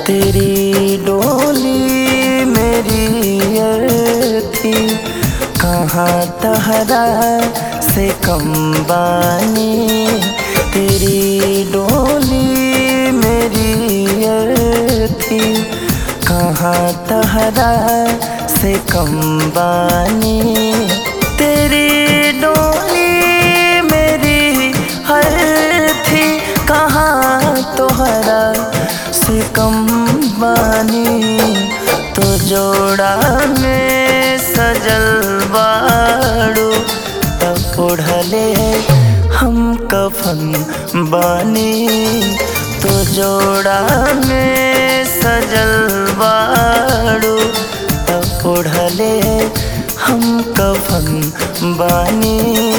तेरी डोली मेरी अर्थी कहाँ तहरा से कम बानी तेरी डोली मेरी अर्थी कहाँ तहरा से कम बानी तेरी डोली मेरी हर थी कहाँ तोहरा से कम बानी तो जोड़ा में सजल बाड़ू तब ओढ़ले हम कफन बानी तो जोड़ा में सजल बाड़ू तब ओढ़ले हम कफन बानी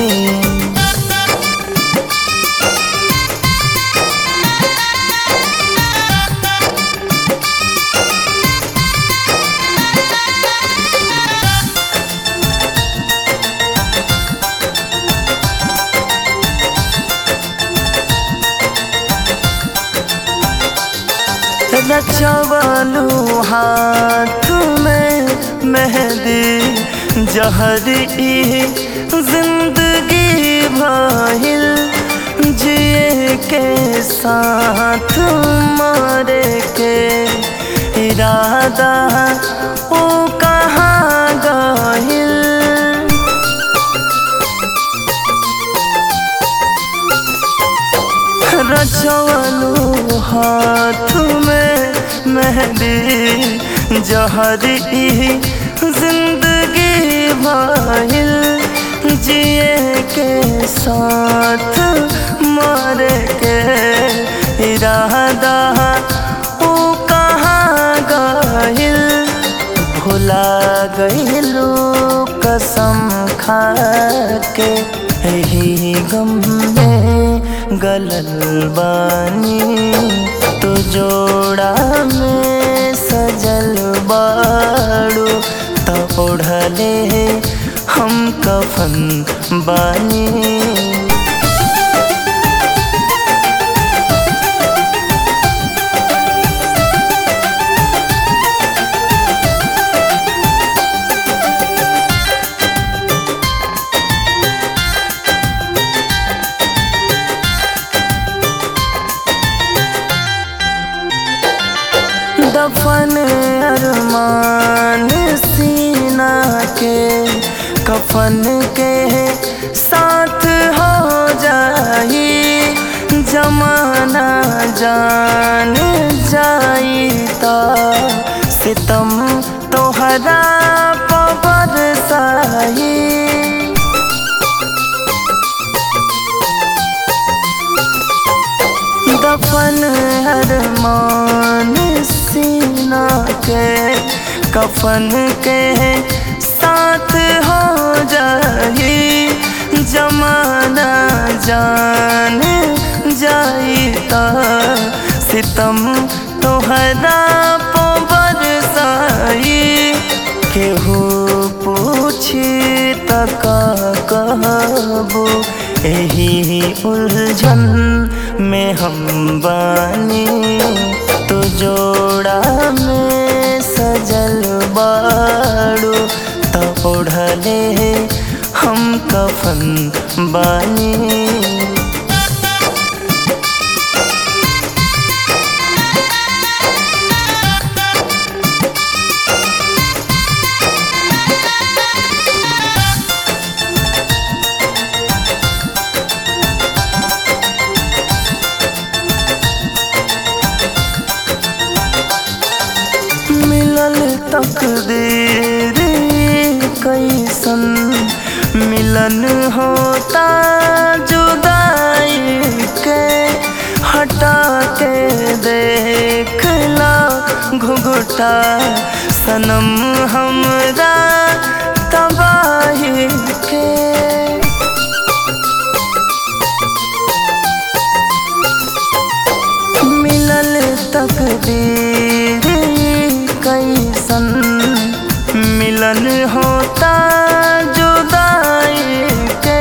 नचवलू हाथ में मेहंदी जहरी जिंदगी भाहिल जिए के साथ मारे के इरादा ओ कहाँ गाहिल रचवलू हाथ में मेहंदी जहरी जिंदगी भाइल जिए के साथ मारे के इरादा ओ कहाँ गाहिल भुला गईलू कसम खा के यही गम में गलल बानी तो जोड़ा में सजल बाड़ू तो ओढ़ले हम कफन बानी दफन अरमान सीना के कफन के साथ हो जाई जमाना जान जाई ता सितम तोहरा पबर साही दफन अरमान सीना के कफन के साथ हो जाई जमाना जान जाई ता सितम तोहरा पोबर साई केहू पूछी तक कहबो यही उलझन में हम बानी तो जोड़ा में सजल बाड़ू तो ओढ़ले हम कफन बानी मिलल तकदीर कैसन मिलन होता जुदाई के हटा के देखला घुघुटा सनम हमरा तबाही के मिलल तकदीर कैसन मिलन होता जुदाई के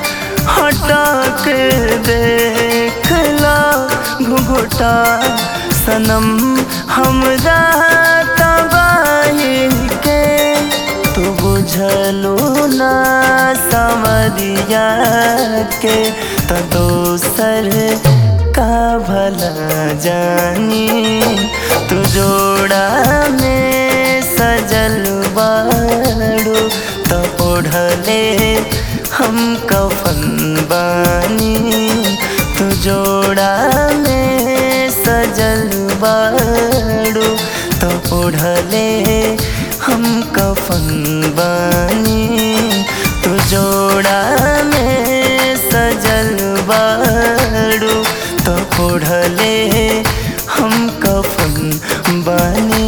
हटा के देखला घुघुटा सनम हमरा तबाही के तू बुझलू ना समरिया के तो दोसर का भला जानी तू जोड़ा में सजल बाड़ू तो ओढ़ले हम कफन बानी तू जोड़ा में सजल बाड़ू तो ओढ़ले हम कफन बानी तू जोड़ा में सजल बाड़ू तो ओढ़ले हम कफन बानी